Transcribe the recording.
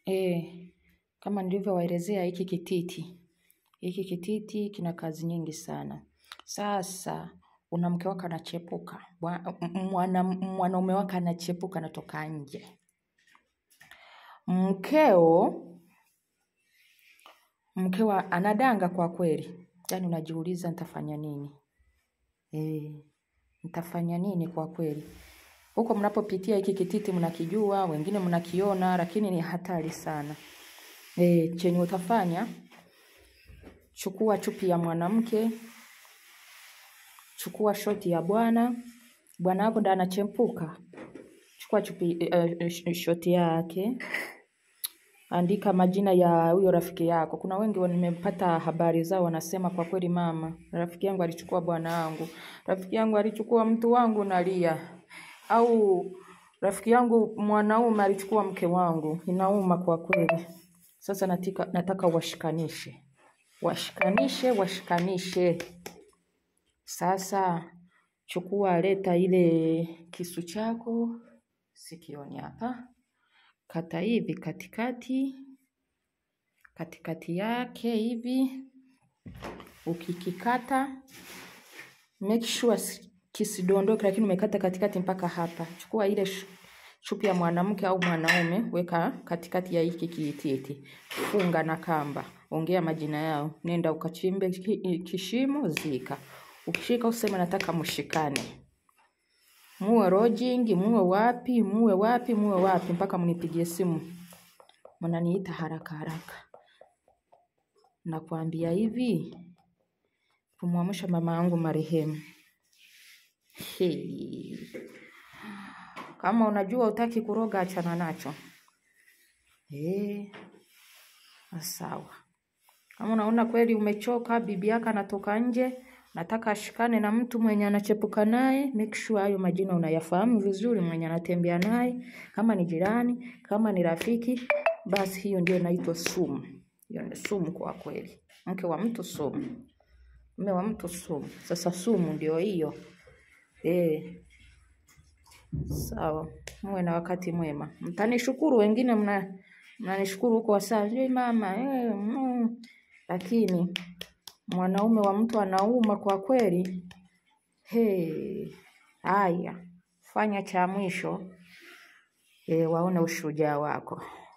E, kama nilivyowaelezea hiki kititi, hiki kititi kina kazi nyingi sana. Sasa una mke wako anachepuka, Bwa- m- mwana- mwanaume wako anachepuka, anatoka nje. Mkeo mkeo anadanga kwa kweli, yaani unajiuliza nitafanya nini? E, nitafanya nini kwa kweli? Huko mnapopitia hiki kititi mnakijua, wengine mnakiona, lakini ni hatari sana. E, chenye utafanya chukua chupi ya mwanamke, chukua shoti ya bwana, bwana wako ndo anachempuka. Chukua chupi uh, shoti yake, andika majina ya huyo rafiki yako. Kuna wengi wa- nimepata habari zao wanasema, kwa kweli mama, rafiki yangu alichukua bwana wangu, rafiki yangu alichukua mtu wangu, nalia. Au rafiki yangu mwanaume alichukua mke wangu, inauma kwa kweli. Sasa natika, nataka washikanishe, washikanishe, washikanishe. Sasa chukua, leta ile kisu chako sikioni hapa, kata hivi katikati, katikati yake hivi. Ukikikata make sure si- kisidondoke, lakini umekata katikati mpaka hapa. Chukua ile sh- chupi ya mwanamke au mwanaume, weka katikati ya hiki kiititi, funga na kamba, ongea majina yao, nenda ukachimbe ki- kishimo, zika. Ukishika useme nataka mshikane, muwe lodging, muwe wapi, muwe wapi, muwe wapi, mpaka mnipigie simu, mnaniita haraka haraka. Nakwambia hivi, kumwamsha mama yangu marehemu. Hey. Kama unajua utaki kuroga, achana nacho. Eh, sawa. Kama unaona kweli umechoka, bibi yako anatoka nje, nataka ashikane na mtu mwenye anachepuka naye, make sure hayo majina unayafahamu vizuri, mwenye anatembea naye, kama ni jirani, kama ni rafiki, basi hiyo ndio inaitwa sumu. Hiyo ni sumu kwa kweli. Mke wa mtu sumu, mume wa mtu sumu. Sasa sumu ndio hiyo. Eh, sawa. Muwe na wakati mwema. Mtanishukuru, wengine mna mnanishukuru huko wasaa, "Hey, mama eh, mm." Lakini mwanaume wa mtu anauma kwa kweli. Hey, haya, fanya cha mwisho eh, waone ushujaa wako.